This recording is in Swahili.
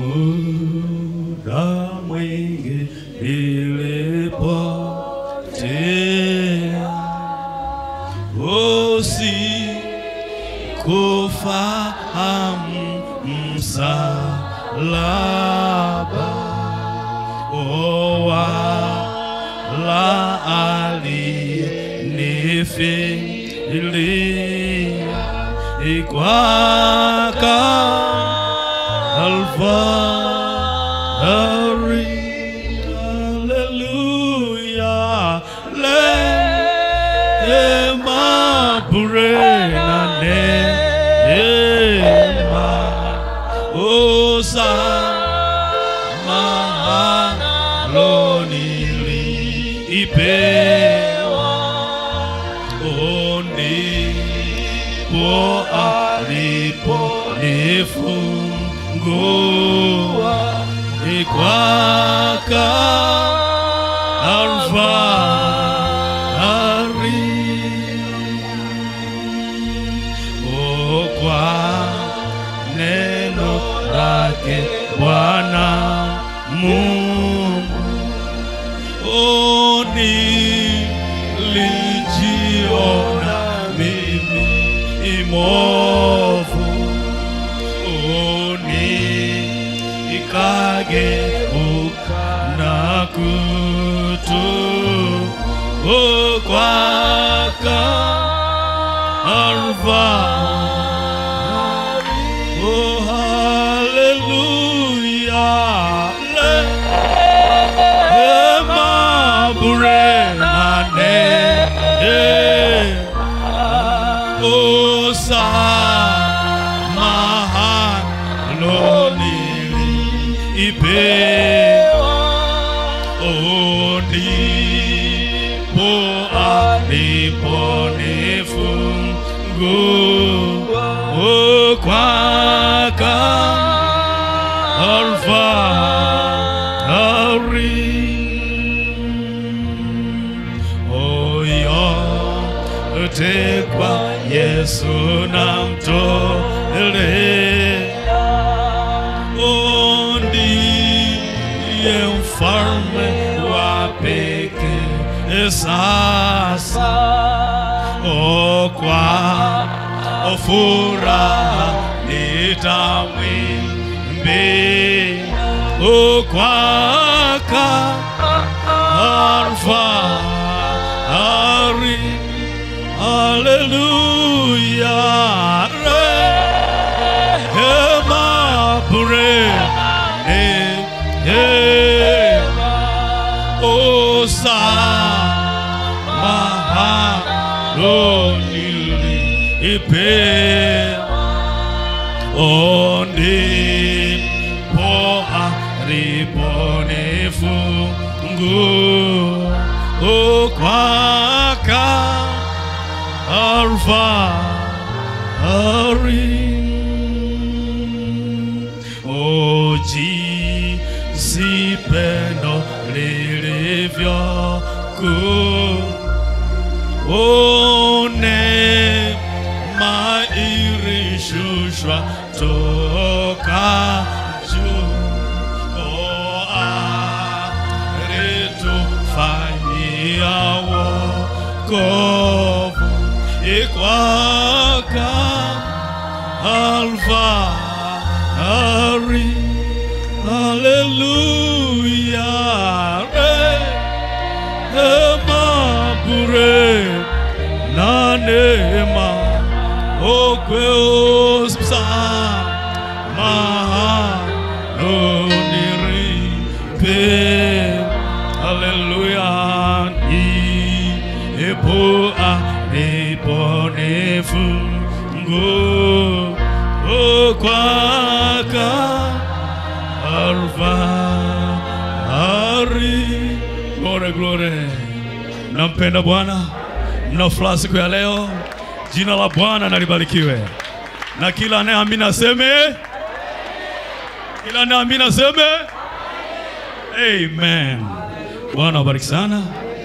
muda mwingi nilipotea usikufahamu msalaba o wala alinifilia kwa Calvary. Hallelujah. Neema bure na neema. Oh, samahani nilipewa. Oh, ndipo aliponifungua ni kwa Kalvari. Oh, kwa neno lake Bwana Mungu Oh, nilijiona mimi imovu Oh, nikageuka na kutubu kwa Kalvari. Oh, hallelujah. Neema bure na neema. Oh, samahani nilipewa. Oh, ndipo aliponifungua. Oh, kwa Kalvari. Oh, yote kwa Yesu namtolea. Oh, ndiye mfalme wa pekee sasa. Oh, kwa furaha nitamwimbia. Oh, kwa Kalvari. Hallelujah. Rehema bure. Rehema. Oh, samahani nilipewa. Oh, ndipo aliponifungua. Oh, kwa Kalvari. Oh, jinsi pendo lilivyo kuu. Oh, neema ilishushwa toka juu. Oh, alitufanyia wokovu ikwaka Kalvari. Hallelujah. Neema bure na neema okwe osamahanoniripe Hallelujah. Ipo aliponifungu kwaka Kalvari. Glory, glory. Nampenda Bwana, mna furaha siku ya leo. Jina la Bwana nalibarikiwe, na kila anayeamini aseme, kila anayeamini aseme amen. Bwana wabariki sana.